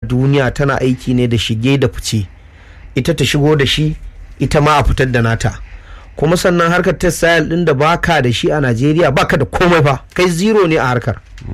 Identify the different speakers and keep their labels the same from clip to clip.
Speaker 1: duniya tana aiki ne da shige da fice ita ta shigo da shi ita ma a fitar da nata kuma sannan harkar textile din da baka da shi a najeriya baka da komai fa kai zero ne a harkar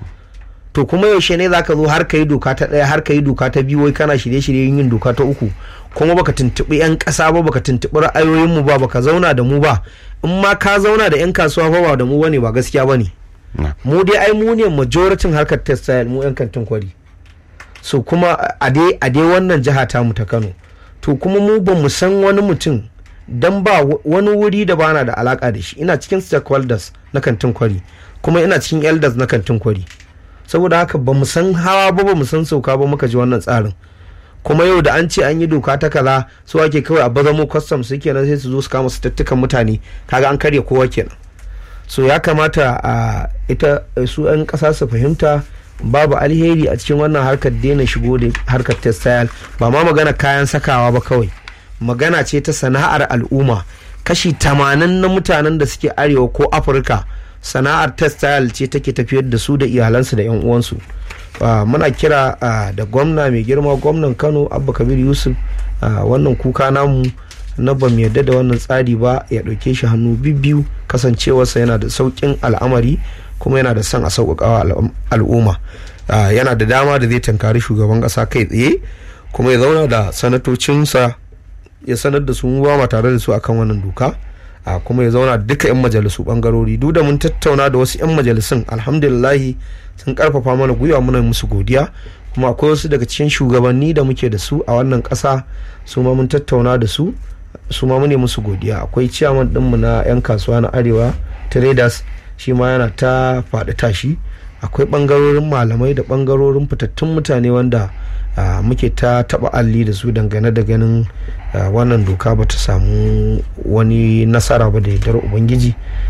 Speaker 1: to kuma yaushe ne zaka zo har ka yi doka ta ɗaya har ka yi doka ta biyu wai kana shirye-shiryen yin doka ta uku kuma baka tuntuɓi 'yan ƙasa ba baka tuntuɓi ra'ayoyinmu ba baka zauna da mu ba in ma ka zauna da 'yan kasuwa ba ba da mu bane ba gaskiya bane mu dai ai mu ne majoritin harkar textile mu 'yan kantin kwari so kuma a dai a dai wannan jiha ta mu ta Kano to kuma mu ba mu san wani mutum dan ba wani wuri da bana da alaka da shi ina cikin stakeholders na kantin kwari kuma ina cikin elders na kantin kwari saboda haka ba mu san hawa ba ba mu san sauka ba muka ji wannan tsarin kuma yau da an ce an yi doka ta kaza su ake kawai a bazamo custom su kenan sai su zo su kama su tattukan mutane kaga an karya kowa kenan so ya kamata a ita su 'yan kasa su fahimta babu alheri a cikin wannan harkar daina shigo da harkar textile ba ma magana kayan sakawa ba kawai magana ce ta sana'ar al'umma kashi tamanin na mutanen da suke arewa ko afirka sana'ar textile ce take tafiyar da su da iyalansu da 'yan uwansu muna kira da gwamna mai girma gwamnan kano abba kabir yusuf wannan kuka namu na ba mu yarda da wannan tsari ba ya ɗauke shi hannu biyu kasancewarsa yana da sauƙin al'amari kuma yana da son a sauƙaƙawa al'umma yana da dama da zai tankari shugaban ƙasa kai tsaye kuma ya zauna da sanatocinsa ya sanar da su ba ma tare da su akan wannan doka a kuma ya zauna duka 'yan majalisu bangarori duk da mun tattauna da wasu 'yan majalisun alhamdulillahi sun karfafa mana gwiwa muna musu godiya kuma akwai wasu daga cikin shugabanni da muke da su a wannan ƙasa su ma mun tattauna da su su ma mune musu godiya akwai ciyaman ɗinmu na 'yan kasuwa na arewa traders shi ma yana ta faɗi tashi akwai ɓangarorin malamai da ɓangarorin fitattun mutane wanda muke ta taɓa alli da su dangane da ganin wannan doka ba ta samu wani nasara ba da yardar ubangiji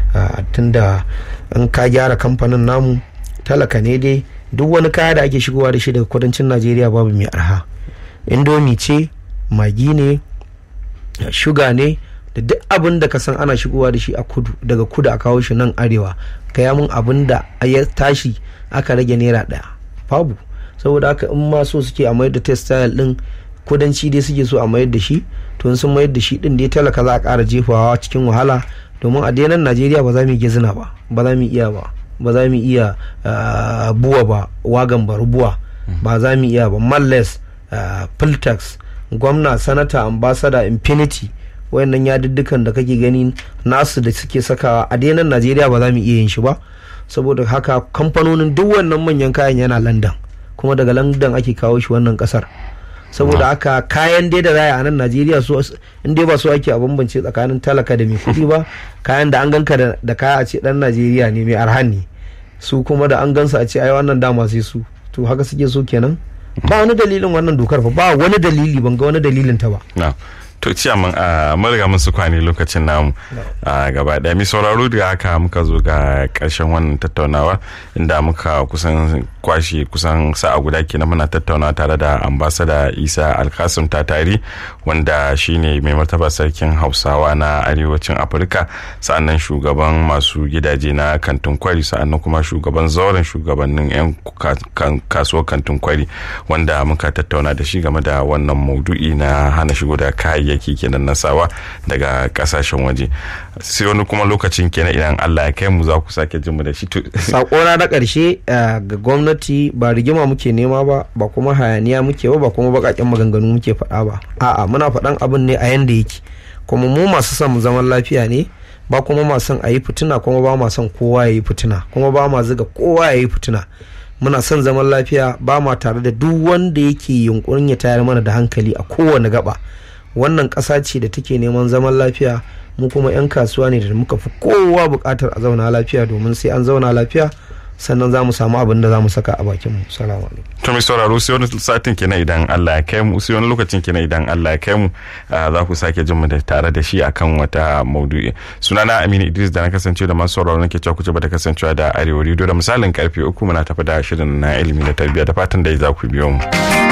Speaker 1: tunda in ka gyara kamfanin namu talaka ne dai duk wani kaya da ake shigowa da shi daga kudancin najeriya babu mai arha indomi ce magi ne shuga ne da duk abin da ka san ana shigowa da shi a kudu daga kudu a kawo shi nan arewa gaya mun abin da ya tashi aka rage naira daya babu saboda haka in ma so suke a mayar da textile din kudanci dai suke so a mayar da shi to sun mayar da shi din dai talaka za a kara jefawa cikin wahala domin a denan najeriya ba za mu iya zina ba ba za mu iya ba ba za mu iya buwa ba wagan barubuwa ba za mu iya ba malles filtax gwamna sanata ambassador infinity wayannan yaduddukan da kake gani nasu da suke sakawa a denan najeriya ba za mu iya yin shi ba saboda haka kamfanonin duk wannan manyan kayan yana london kuma daga london ake kawo shi wannan kasar saboda haka kayan dai da raya a nan najeriya su in dai ba su ake a bambance tsakanin talaka da mai kuɗi ba kayan da an ganka da kaya a ce dan najeriya ne mai arhan ne su kuma da an gansu a ce ai wannan dama sai su to haka suke so kenan ba wani dalilin wannan dokar fa ba wani dalili ban ga wani dalilin ta ba
Speaker 2: to ciyaman a mariga mun su kwane lokacin namu a gaba daya mai sauraro da haka muka zo ga karshen wannan tattaunawa inda muka kusan kwashe kusan sa'a guda kenan muna tattaunawa tare da ambasada isa alkasim tatari wanda shine mai martaba sarkin hausawa na arewacin afirka sa'annan shugaban masu gidaje na kantin kwari sa'annan kuma shugaban zauren shugabannin 'yan kasuwar kantin kwari wanda muka tattauna da shi game da wannan maudu'i na hana shigo da kayayyaki kenan na sawa daga kasashen waje sai wani kuma lokacin kenan idan allah ya kai mu za ku sake jin mu da shi
Speaker 1: sakona na karshe ga gwamnati ba rigima muke nema ba ba kuma hayaniya muke ba ba kuma bakaken maganganu muke faɗa ba a'a muna faɗan abin ne a yanda yake kuma mu masu son zaman lafiya ne ba kuma ma son a yi fitina kuma ba ma son kowa ya yi fitina kuma ba ma ziga kowa ya yi fitina muna son zaman lafiya ba ma tare da duk wanda yake yunkurin ya tayar mana da hankali a kowane gaba wannan ƙasa ce da take neman zaman lafiya mu kuma 'yan kasuwa ne da muka fi kowa buƙatar a zauna lafiya domin sai an zauna lafiya sannan za mu samu abin da za mu saka a bakin mu salamu alaikum
Speaker 2: to mai sauraro sai wani satin kenan idan Allah ya kai mu sai wani lokacin kenan idan Allah ya kai mu za ku sake jin mu da tare da shi akan wata maudu'i sunana Aminu Idris da na kasance da masu sauraro nake cewa kuce bata kasancewa da Arewa Radio da misalin karfe uku muna tafi da shirin na ilimi da tarbiyya da fatan da za ku biyo mu